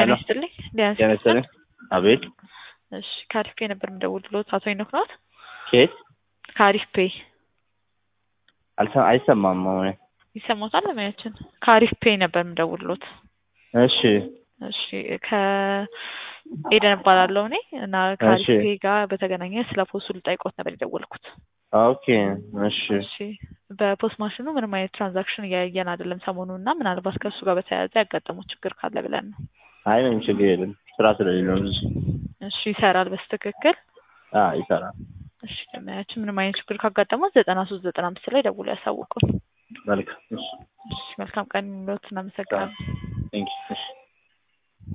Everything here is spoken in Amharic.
ጤና ሄሎ ይስጥልኝ። ሊያንስ ጤና ይስጥልኝ። አቤት እሺ ከአሪፍ ፔ ነበር የምደውልልዎት። አቶ ሄኖክ ነዎት? ኬት ከአሪፍ ፔ አልሰ- አይሰማም አሁን ይሰማዎታል? ለማያችን ከአሪፍ ፔ ነበር የምደውልልዎት። እሺ እሺ ከኤደን እባላለሁ እኔ እና ከአሪፍ እሺ። ፔ ጋር በተገናኘ ስለ ፖስቱ ልጠይቅዎት ነበር የደወልኩት። ኦኬ እሺ እሺ በፖስት ማሽኑ ምንም አይነት ትራንዛክሽን እያየን አይደለም ሰሞኑን እና ምናልባት ከእሱ ጋር በተያያዘ ያጋጠመው ችግር ካለ ብለን ነው። አይ ምንም ችግር የለም ስራ ስለሌለው ነው እንጂ እሺ ይሰራል በስትክክል አ ይሰራል እሺ ለማያችን ምንም አይነት ችግር ካጋጠመው ዘጠና ሶስት ዘጠና አምስት ላይ ደውሎ ያሳውቁን። መልካም እሺ እሺ መልካም ቀን ይሁንልዎት። እናመሰግናለን። ቴንክ እሺ